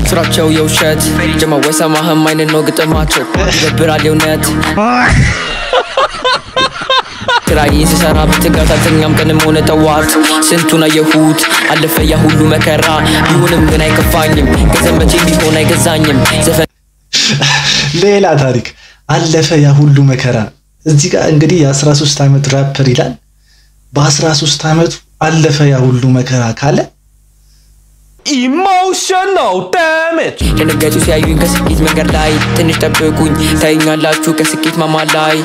ስራቸው የውሸት ጀማ ወይሰማህም አይነት ነው ግጥማቸው ይደብራል የእውነት ስራዬን ስሰራ በትጋት አልተኛም ቀንም ሆነ ጠዋት ስንቱን አየሁት አለፈ ያ ሁሉ መከራ ቢሆንም ግን አይከፋኝም ገንዘብ መቼ ቢሆን አይገዛኝም ዘፈን ሌላ ታሪክ አለፈ ያ ሁሉ መከራ። እዚህ ጋር እንግዲህ የ13 ዓመት ራፐር ይላል። በ13 ዓመቱ አለፈ ያ ሁሉ መከራ ካለ Emotional damage. ደነገጡ ሲያዩኝ ከስኬት መንገድ ላይ ትንሽ ጠብቁኝ ታዩኛላችሁ ከስኬት ማማ ላይ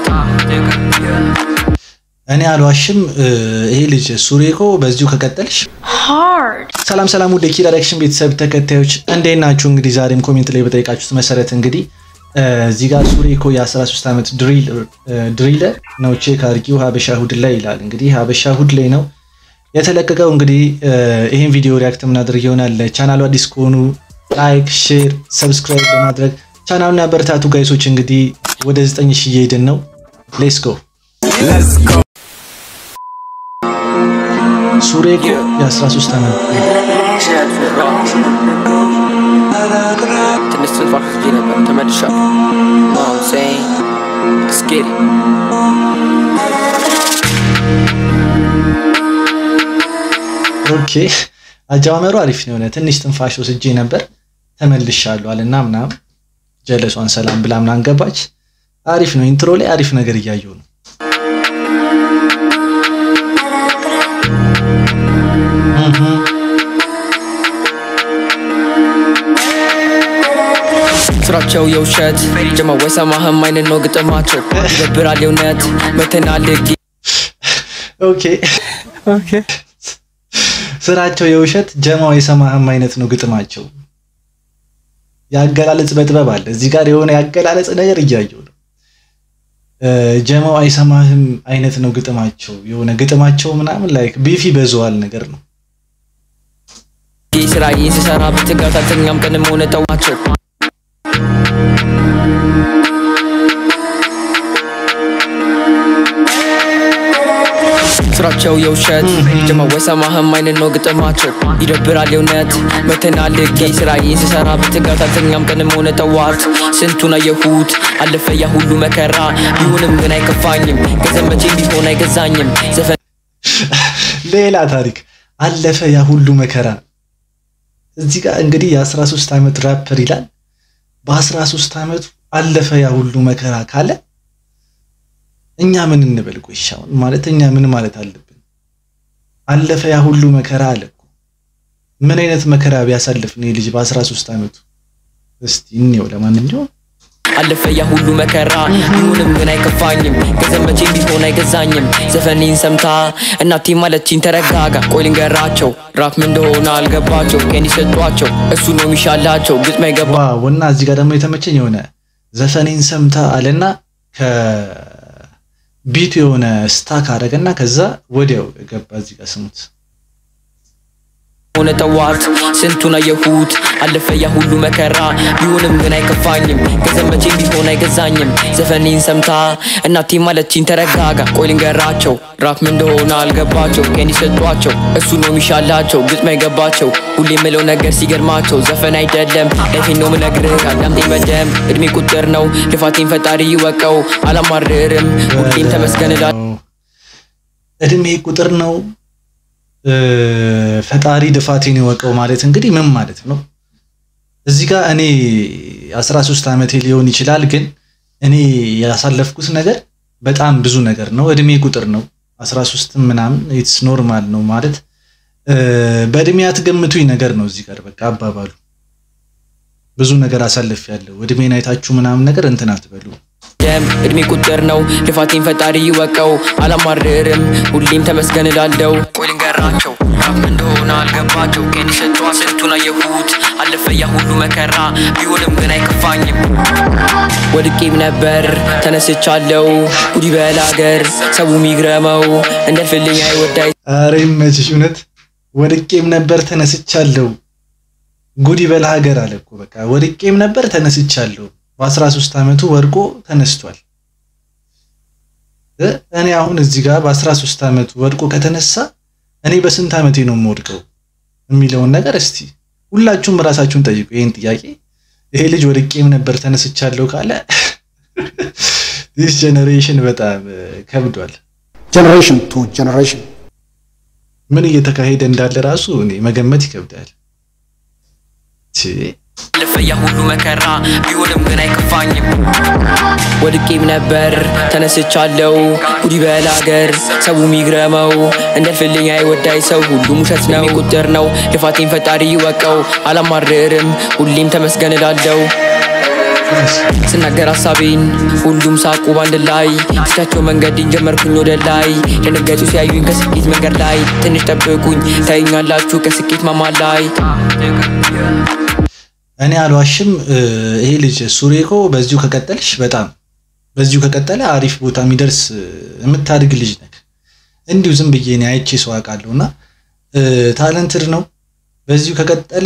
እኔ አልዋሽም። እ፣ ይሄ ልጅ ሱሬኮ በዚሁ ከቀጠልሽ ሰላም ሰላም፣ ውድ የኪራ ዳይሬክሽን ቤተሰብ ተከታዮች እንዴት ናችሁ? እንግዲህ ዛሬም ኮሜንት ላይ በጠየቃችሁት መሰረት እንግዲህ እ፣ እዚህ ጋር ሱሬኮ የ13 ዓመት ድሪለር ነው ቼክ አድርጊው ሀበሻ ሁድ ላይ ይላል። እንግዲህ ሀበሻ ሁድ ላይ ነው የተለቀቀው። እንግዲህ እ፣ ይህን ቪዲዮ ሪያክት የምናደርግ ይሆናል። ቻናሉ አዲስ ከሆኑ ላይክ፣ ሼር፣ ሰብስክራይብ በማድረግ ቻናሉን ያበረታቱ ጋይሶች። እንግዲህ ወደ 9 ሺህ እየሄድን ነው። ሌትስ ጎ ሱሬኮ የ13 ዓመት ትንሽ ትንፋሽ ወስጄ ነበር ተመልሻለሁ Know what I'm saying? Let's get it. ኦኬ አጀማመሩ አሪፍ ነው። የሆነ ትንሽ ትንፋሽ ወስጄ ነበር ተመልሻለሁ አለና ምናምን ጀለሷን ሰላም ብላ ምናምን ገባች። አሪፍ ነው። ኢንትሮ ላይ አሪፍ ነገር እያየሁ ነው። እህ ስራቸው የውሸት ጀማ ወይሰማህም አይነት ነው ግጥማቸው ይደብራል የእውነት መተናል ጌ ኦኬ ስራቸው የውሸት ጀማው የሰማህም አይነት ነው ግጥማቸው። የአገላለጽ በጥበብ አለ እዚህ ጋር የሆነ የአገላለጽ ነገር እያየሁ ነው። እ፣ ጀማው አይሰማህም አይነት ነው ግጥማቸው። የሆነ ግጥማቸው ምናምን ላይክ ቢፊ በዘዋል ነገር ነው። ስራዬን ስሰራ በትጋት አልተኛም ቀንም ሆነ ጠዋቸው ስራቸው የውሸት ጀማ ወይሰማህም አይነት ነው ግጥማቸው ይደብራል የእውነት መተናል ጌ ስራዬን ስሰራ በትጋት አልተኛም ቀንም ሆነ ጠዋት ስንቱን አየሁት አለፈ ያ ሁሉ መከራ ቢሆንም ግን አይከፋኝም ገንዘብ መቼ ቢሆን አይገዛኝም ዘፈን ሌላ ታሪክ አለፈ ያ ሁሉ መከራ። እዚህ ጋር እንግዲህ የ13 ዓመት ራፐር ይላል። በ13 ዓመቱ አለፈ ያ ሁሉ መከራ ካለ እኛ ምን እንበል? ቆይ እሺ አሁን ማለት እኛ ምን ማለት አለብን? አለፈ ያ ሁሉ መከራ አለ እኮ። ምን አይነት መከራ ቢያሳልፍ ነው ይህ ልጅ በ13 ዓመቱ? እስቲ እንየው። ለማንኛውም አለፈ ያ ሁሉ መከራ ቢሆንም ግን አይከፋኝም ገንዘብ መቼ ቢሆን አይገዛኝም ዘፈኔን ሰምታ እናቴ ማለችኝ ተረጋጋ ቆይ ልንገራቸው ራፕ ምን እንደሆነ አልገባቸው ቀን ይሰጧቸው እሱ ነው የሚሻላቸው ግጥም አይገባ ዋው እና እዚህ ጋር ደግሞ የተመቸኝ የሆነ ዘፈኔን ሰምታ አለና ከቢቱ የሆነ ስታክ አደረገና ከዛ ወዲያው ገባ። እዚህ ጋር ስሙት። ሆነ ጠዋት ስንቱን አየሁት አለፈ ያ ሁሉ መከራ ቢሆንም ግን አይከፋኝም ገንዘብ መቼ ቢሆን አይገዛኝም ዘፈኔን ሰምታ እናቴ ማለችኝ ተረጋጋ ቆይ ልንገራቸው ራፕ ምን እንደሆነ አልገባቸው ቀን ይሰጧቸው እሱ ነው የሚሻላቸው ግጥም አይገባቸው ሁሌ የምለው ነገር ሲገርማቸው ዘፈን አይደለም ላይፌን ነው ምነግርህ አዳምጤኝ በደም እድሜ ቁጥር ነው ልፋቴን ፈጣሪ ይወቀው አላማርርም ሁሌም ተመስገን እላለሁ እድሜ ቁጥር ነው እ፣ ፈጣሪ ድፋቴን ይወቀው ማለት እንግዲህ ምን ማለት ነው? እዚህ ጋር እኔ 13 ዓመቴ ሊሆን ይችላል፣ ግን እኔ ያሳለፍኩት ነገር በጣም ብዙ ነገር ነው። እድሜ ቁጥር ነው 13 ምናምን ኢትስ ኖርማል ነው ማለት እ፣ በእድሜ አትገምቱኝ ነገር ነው። እዚህ ጋር በቃ አባባሉ ብዙ ነገር አሳልፍ ያለው እድሜን አይታችሁ ምናምን ነገር እንትን አትበሉ። ደም እድሜ ቁጥር ነው ልፋቴን ፈጣሪ ይወቀው አላማርርም ሁሌም ተመስገን እላለሁ ቆይ ልንገራቸው ራፕ እንደሆነ አልገባቸው ቀን ይሰጧ ስንቱን አየሁት አለፈ ያ ሁሉ መከራ ቢሆንም ግን አይከፋኝም ወድቄም ነበር ተነስቻለሁ ጉዲ በል አገር ሰው ሚግረመው እንደልፍልኝ አይወዳይ አረ ይመችሽ። እውነት ወድቄም ነበር ተነስቻለሁ። ጉድ ይበል ሀገር አለ እኮ በቃ ወድቄም ነበር ተነስቻለሁ። በ13 ዓመቱ ወድቆ ተነስቷል። እ እኔ አሁን እዚህ ጋር በ13 ዓመቱ ወድቆ ከተነሳ እኔ በስንት ዓመቴ ነው የምወድቀው የሚለውን ነገር እስቲ ሁላችሁም ራሳችሁን ጠይቁ ይህን ጥያቄ። ይሄ ልጅ ወድቄም ነበር ተነስቻለሁ ካለ ዲስ ጀኔሬሽን በጣም ከብዷል። generation to generation. ምን እየተካሄደ እንዳለ ራሱ እኔ መገመት ይከብዳል። ቺ አለፈ ያ ሁሉ መከራ ቢሆንም ግን አይከፋኝም። ወድቄም ነበር ተነስቻለው ጉድ ይበል አገር ሰው ሚግረመው እንደልፍልኝ አይወዳይ ሰው ሁሉም ውሸት ነው ቁጥር ነው ልፋቴን ፈጣሪ ይወቀው አላማርርም ሁሌም ተመስገን እላለው ስናገር ሀሳቤን ሁሉም ሳቁ ባንድ ላይ ስቻቸው መንገድን ጀመርኩኝ ወደ ላይ ደነገጡ ሲያዩኝ ከስኬት መንገድ ላይ ትንሽ ጠብቁኝ ታዩኛላችሁ ከስኬት ማማ ላይ እኔ አልዋሽም። ይሄ ልጅ ሱሬኮ በዚሁ ከቀጠልሽ በጣም በዚሁ ከቀጠለ አሪፍ ቦታ የሚደርስ የምታድግ ልጅ ነክ እንዲሁ ዝም ብዬ እኔ አይቼ ሰው አውቃለሁ እና ታለንትድ ነው። በዚሁ ከቀጠለ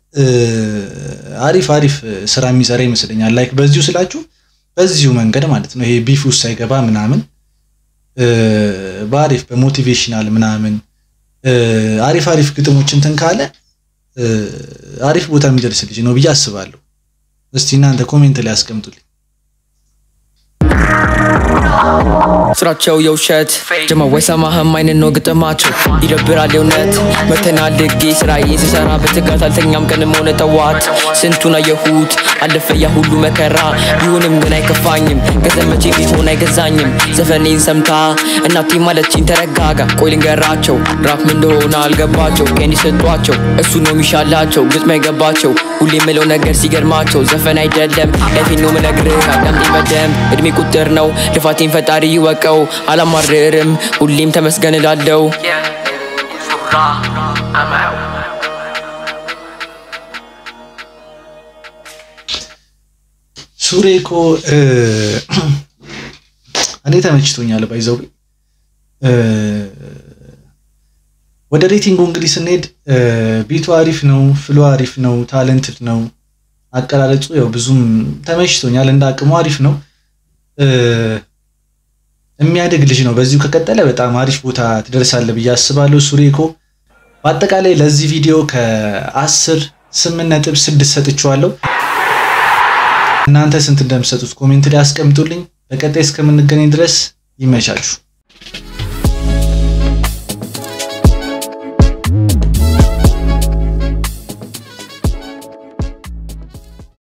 አሪፍ አሪፍ ስራ የሚሰራ ይመስለኛል። ላይክ በዚሁ ስላችሁ በዚሁ መንገድ ማለት ነው። ይሄ ቢፍ ውስጥ ሳይገባ ምናምን በአሪፍ በሞቲቬሽናል ምናምን አሪፍ አሪፍ ግጥሞች እንትን ካለ አሪፍ ቦታ የሚደርስ ልጅ ነው ብዬ አስባለሁ። እስቲ እናንተ ኮሜንት ላይ አስቀምጡልኝ። ስራቸው የውሸት ጀማው አይሰማህም አይነት ነው ግጥማቸው ይደብራል የእውነት መተናል ድጌ ስራዬን ስሰራ በትጋት አልተኛም ቀንም ሆነ ጠዋት ስንቱን አየሁት አለፈ ያ ሁሉ መከራ ቢሆንም ግን አይከፋኝም ከዘመቼ ቢሆን አይገዛኝም ዘፈኔን ሰምታ እናቴ ማለችኝ ተረጋጋ ቆይ ልንገራቸው ራፕ ምን እንደሆነ አልገባቸው ከኔ ሰጧቸው እሱ ነው የሚሻላቸው ግጥም አይገባቸው ሁሌ የምለው ነገር ሲገርማቸው ዘፈን አይደለም ላይፌን ነው ምነግርህ አዳምጤ በደንብ እድሜ ቁጥር ነው ልፋቴን ፈጣሪ ይወቀው አላማርርም ሁሌም ተመስገን እላለው ሱሬኮ እኔ ተመችቶኛል። ባይዘው ወደ ሬቲንጉ እንግዲህ ስንሄድ ቢቱ አሪፍ ነው፣ ፍሎ አሪፍ ነው፣ ታለንትድ ነው። አቀላለጹ ያው ብዙም ተመችቶኛል። እንደ አቅሙ አሪፍ ነው። የሚያድግ ልጅ ነው። በዚሁ ከቀጠለ በጣም አሪፍ ቦታ ትደርሳለህ ብዬ አስባለሁ። ሱሬኮ በአጠቃላይ ለዚህ ቪዲዮ ከአስር ስምንት ነጥብ ስድስት ሰጥቼዋለሁ። እናንተ ስንት እንደምሰጡት ኮሜንት ላይ አስቀምጡልኝ። በቀጣይ እስከምንገናኝ ድረስ ይመቻችሁ።